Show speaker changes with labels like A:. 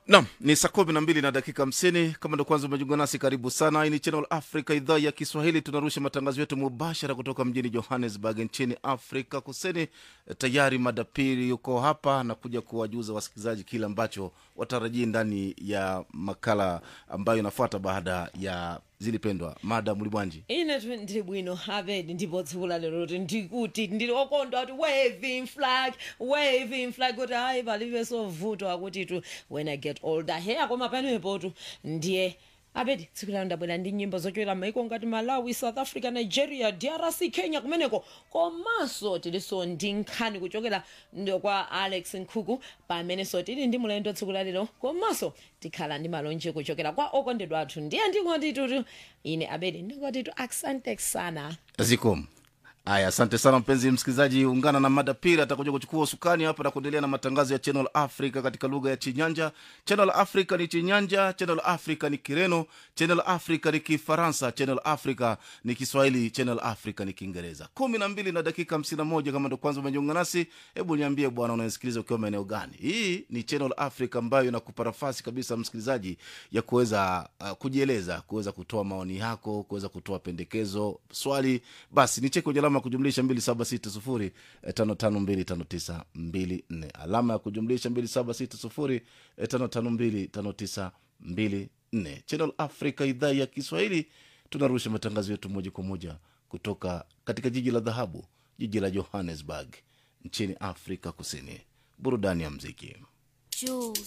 A: nam ni saa kumi na mbili na dakika hamsini kama ndo kwanza umejiunga nasi karibu sana hii ni channel africa idhaa ya kiswahili tunarusha matangazo yetu mubashara kutoka mjini johannesburg nchini afrika kusini tayari madapiri yuko hapa na kuja kuwajuza wasikilizaji kile ambacho watarajii ndani ya makala ambayo inafuata baada ya zilipendwa mada mulibwanji
B: ine tu ndiri bwino abedi ndipo tsiku la lero kuti ndikuti ndiri okondwa kuti waving flag waving flag kuti hayi palibe sovutwa kuti tu when i get older he akoma panepo tu ndiye abedi tsiku lalo ndabwera ndi nyimbo zochokera maiko ngati malawi south africa nigeria drc kenya kumeneko komanso tilinso ndi nkhani kuchokera ndo kwa alex nkhuku pamenenso tili ndi mulendo tsiku lalero komanso tikhala ndi malonje kuchokera kwa okondedwa athu ndiye ndingoti tutu ine abedi ndingoti tu asante sana
A: zikom aya asante sana mpenzi msikilizaji ungana na mada pili atakuja kuchukua usukani hapa na kuendelea na matangazo ya channel africa katika lugha ya chinyanja channel africa ni chinyanja channel africa ni kireno channel africa ni kifaransa channel africa ni kiswahili channel africa ni kiingereza kumi na mbili na dakika hamsini na moja kama ndo kwanza umejiunga nasi hebu niambie bwana unasikiliza ukiwa maeneo gani hii ni channel africa ambayo inakupa nafasi kabisa msikilizaji ya kuweza uh, kujieleza kuweza kutoa maoni yako kuweza kutoa pendekezo swali basi ni cheki kwenye alama ya kujumlisha 2760 552594 alama ya kujumlisha 2760 552594 channel africa idhaa ya kiswahili tunarusha matangazo yetu moja kwa moja kutoka katika jiji la dhahabu jiji la johannesburg nchini afrika kusini burudani ya mziki
C: Jules.